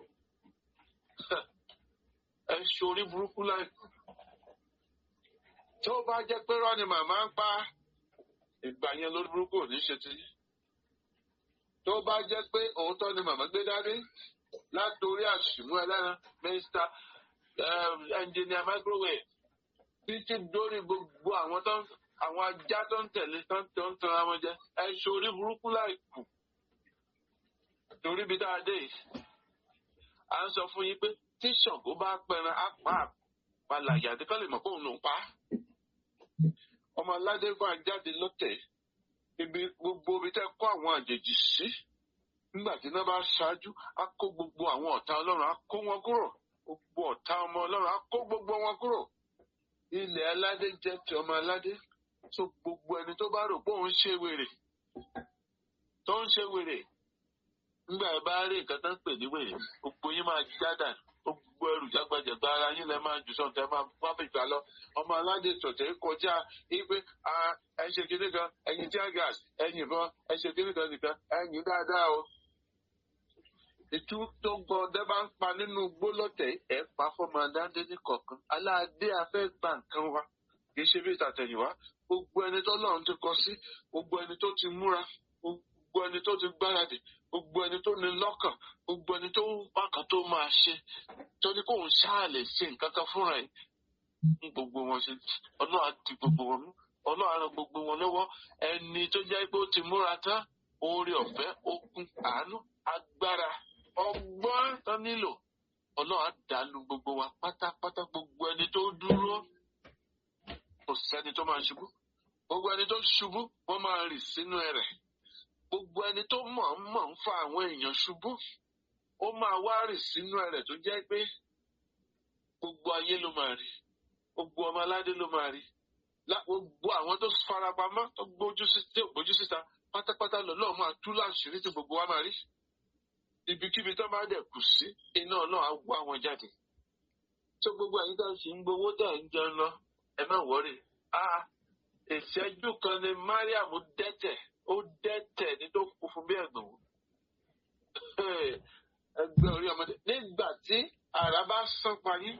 ẹ ṣorí burúkú láìpẹ́ tó bá jẹ́ pé rọ́ ni màmá ń pa ìgbà yẹn lórí burúkú ò ní ṣe ti. tó bá jẹ́ pé òótọ́ ni màmá gbé dání látòrí àṣìmú ẹlẹ́ran mr engineer microwave títí dórí gbogbo àwọn tó ń àwọn ajá tó ń tẹ̀lé tó ń tó ń tan àwọn jẹ ẹ ṣorí burúkú láì kù torí bí dáa dé yìí à ń sọ fún yín pé tí Ṣàngó bá pẹran á pa àpàlà yàtí kọ́ lè mọ̀ pé òun ló ń pa á ọmọ aládé máa jáde lọ́tẹ̀ ibi gbogbo ibi tẹ́ kó àwọn àjèjì sí nígbà tí iná bá ṣáájú á kó gbogbo àwọn ọ̀tá ọlọ́run á kó wọn kúrò gbogbo ọ̀tá ọmọ ọlọ́run á kó gbogbo wọn kúrò ilẹ̀ aládé jẹ́ ti ọmọ aládé so gbogbo ẹni tó bá rò pé òun ṣe wèrè tó ń ṣe wèrè nígbà ẹ bá rí nǹkan tó ń pè ní wèrè gbogbo yín máa jádà gbogbo ẹrù jágbajàgba ara yín lẹ máa jù sọ̀tẹ̀ máa wá fi gbà lọ ọmọ aládé sọ̀tẹ̀ kọjá wípé ẹ ṣe kíní kan ẹyin tear gas ẹyin ìbọn ẹ ṣe kíní kan nìkan ẹyin dáadáa o. ìtú tó gbọ́ ọdẹ bá ń pa nínú gbólọ́tẹ̀ ẹ̀ pa fọmọ adáńdé ní kọ̀ọ̀kan aláàdé afẹ́ gbà nǹkan wa kì í ṣe bí ìtàtẹ̀yìnwá gbogbo ẹni tó lọ́run ti kọ sí gbogbo ẹni tó ti múra gbogbo ẹni tó ti gbáradì gbogbo ẹni tó ní lọ́kàn gbogbo ẹni tó bákan tó máa ṣe tó ní kóun ṣáà lè ṣe nǹkan kan fúnra ẹ̀ ní gbogbo wọn ṣe ọlọ́run á di gbogbo wọn mú ọlọ́run á ran gbogbo wọn lọ́wọ́ ẹni tó jẹ́ pé ó ti múra tán oore ọ̀fẹ́ okun àánú agbára ọgbọ́n tán nílò ọlọ́run á dànù gbogbo wa pátápátá gbogbo ẹni tó dúró kò sẹ́ni tó máa ṣubú gbogbo ẹni tó ṣubú wọ́n máa rì sínú ẹ̀rẹ̀ gbogbo ẹni tó mọ̀ ń mọ̀ ń fa àwọn èèyàn ṣubú ó máa wá rì sínú ẹ̀rẹ̀ tó jẹ́ pé gbogbo ayé ló máa rí gbogbo ọmọ aládé ló máa rí gbogbo àwọn tó farapamọ́ tó gbójú síta pátápátá lọ́lọ́run máa tú láṣìírí tí gbogbo wa máa rí ibikíbi tó bá dẹ̀ kù sí iná náà á wá wọn jáde tó gbogbo ẹ̀yin tó ń ṣe ń gbowó tẹ̀ ń jẹun lọ ẹ má wọrí ìṣẹ́jú kan ni Mariam dẹ́tẹ̀ ó dẹ́tẹ̀ ní tó kú fún bí ẹ̀gbọ́n ẹgbẹ́ orí ọmọdé nígbà tí àrà bá sán pa yín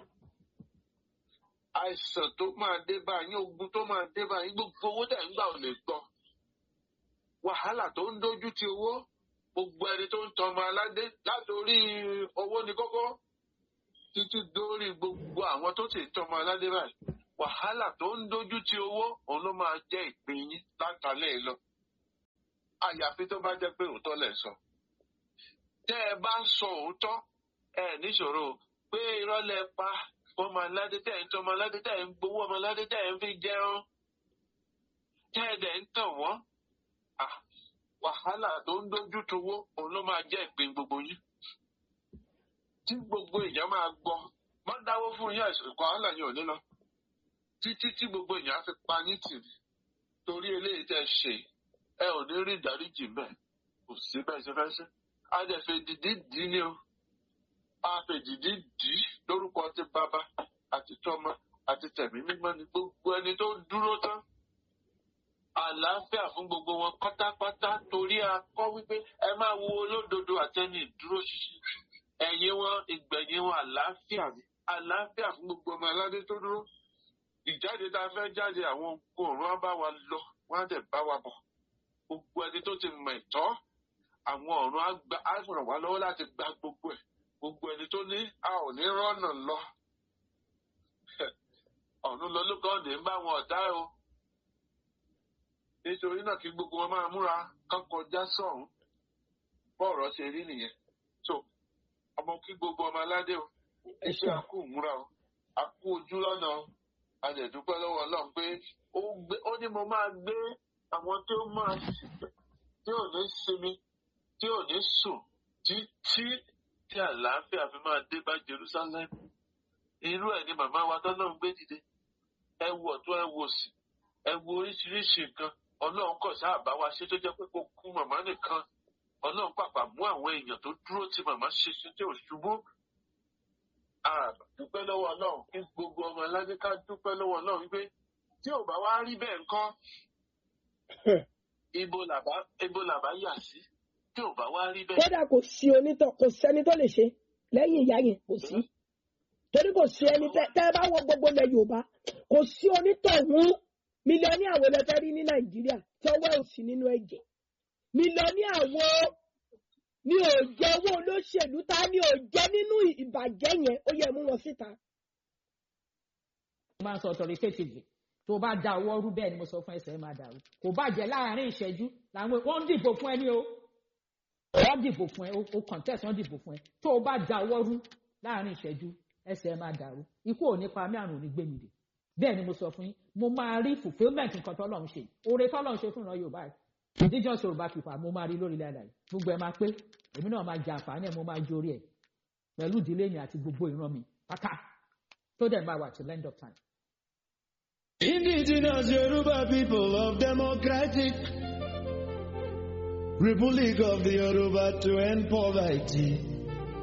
àìsàn tó máa dé bá yín ogun tó máa dé bá yín gbogbo owó tẹ̀ ń gbà ò lè gbọ́ wàhálà tó ń dojú ti owó gbogbo ẹni tó ń tọmọ aládé látòrí owó ní kókó títí dórí gbogbo àwọn tó ti tọmọ aládé báyìí wàhálà tó ń dojú ti owó òun ló máa jẹ́ ìpín yín látàlẹ́ lọ àyàfi tó bá jẹ́ pé òótọ́ lẹ̀ sọ. tẹ́ ẹ bá ń sọ òótọ́ ẹ níṣòro pé irọ́ lẹ pa ọmọ aládé tẹ́ ẹ ń tọ́ ọmọ aládé tẹ́ ẹ ń gbowó ọmọ aládé tẹ́ ẹ ń fi jẹun tẹ́ ẹ dẹ̀ ń tàn wọ́n. wàhálà tó ń dojú towó òun ló máa jẹ́ ìpín gbogbo yín. tí gbogbo èèyàn máa gbọ́ má dáwó fún yín àìsàn wàhálà yín ò ní lọ. títí tí gbogbo èèyàn á fi pa yín tì torí eléyìí tẹ́ ṣe ẹ ò ní rí ìdáríjì mbẹ kò sí bẹ́ẹ̀ ṣe fẹ́ ṣe a dẹ̀ fẹ́ dìdí dì ní o a fẹ́ dìdí dì lórúkọ ti bàbá àti tọmọ àti tẹ̀mí mímọ́ ni gbogbo ẹni tó dúró tán àlàáfíà fún gbogbo wọn pátápátá torí a kọ́ wípé ẹ máa wo olódodo àtẹni ìdúró ṣinṣin ẹ̀yìn wọn ìgbẹ̀yìn wọn àlàáfíà ni àlàáfíà fún gbogbo ọmọ aládé tó dúró ìjáde tá a fẹ́ jáde àwọn òòrùn á bá wa lọ wọ́n á dẹ̀ bá wa bọ̀ gbogbo ẹni tó ti mọ̀ ẹ̀tọ́ àwọn ọ̀run á ràn wá lọ́wọ́ láti gba gbogbo ẹ̀ gbogbo ẹni tó ní a ò ní rọ́nà lọ ọ̀run lọ lókàn ní bá wọn ọ̀tá o nítorí náà kí gbogbo wọn máa múra kán kọjá sọ̀hún bọ́ọ̀rọ̀ ṣe rí nìyẹn so ọmọ kí gbogbo ọmọ aládé o iṣẹ́ àkú múra o àkú ojú lọ́nà o a lè dúpẹ́ lọ́wọ́ Ọlọ́run pé ó ní mo máa gbé àwọn tí ó máa tí ò ní sinmi tí ò ní sùn títí tí àlàáfíà fi máa dé bá Jerusalem irú ẹ̀ ni màmá wa tọ́lọ́run gbé dìde ẹ wo ọ̀tún ẹ wo òsì ẹ wo oríṣiríṣi nǹkan Ọlọ́run kọ̀ sáà bá wa ṣe tó jẹ́ pé kó kú màmá nìkan Ọlọ́run pàpà mú àwọn èèyàn tó dúró tí màmá ṣe ṣe tí ò ṣubú dúpẹ́ lọ́wọ́ Ọlọ́run kí gbogbo ọmọ aládé ká dúpẹ́ lọ́wọ́ Ọlọ́run wípé tí ò bá wá rí bẹ́ẹ̀ ńkọ́ ibo làbá ibo làbá yà sí tí ò bá wá rí bẹ́ẹ̀. kódà kò sí onítọ̀ kò sẹ́ni tó lè ṣe lẹ́yìn ìyá yẹn kò sí torí kò sí ẹni tẹ́ ẹ bá wọ gbogbo ilẹ̀ Yorùbá kò sí onítọ̀hún mílíọ̀nì àwọn ẹlẹ́fẹ́ rí ní Nàìjíríà tí ọwọ́ ẹ̀ sí nínú ẹ̀jẹ̀ mílíọ̀nì àwọn ní òjẹ owó olóṣèlú ta ni òjẹ nínú ìbàjẹ́ yẹn ó yẹ mú wọn síta. mo máa ń sọ authoritatively tó bá da ọwọ́ rú bẹ́ẹ̀ ni mo sọ fún ẹsẹ̀ máa dàrú kò bàjẹ́ láàrin ìṣẹ́jú làwọn wọ́n ń dìbò fún ẹ ní o wọ́n dìbò fún ẹ o contest wọ́n dìbò fún ẹ tó o bá da ọwọ́ rú láàrin ìṣẹ́jú ẹsẹ̀ máa dàrú ikú ò ní pa mí àrùn ò ní gbé mi dè bẹ́ẹ̀ ni mo sọ fún yín mo máa rí fulfilment nǹkan tọ́lọ́run ṣe oore tọ́lọ́run ṣe fún ìran yorùbá yìí indigenous yorùbá people mo máa rí lórí ilẹ̀ àdáyé gbogbo ẹ̀ máa pé èmi náà máa jẹ àǹfààní ẹ̀ mo máa jórí ẹ̀ pẹ̀lú ìdílé mi àti gbogbo ìran mi pátá tó dẹ̀ máa wà till end of time. Indigenous Yoruba people of Democratic Republic of the Yoruba to end poverty.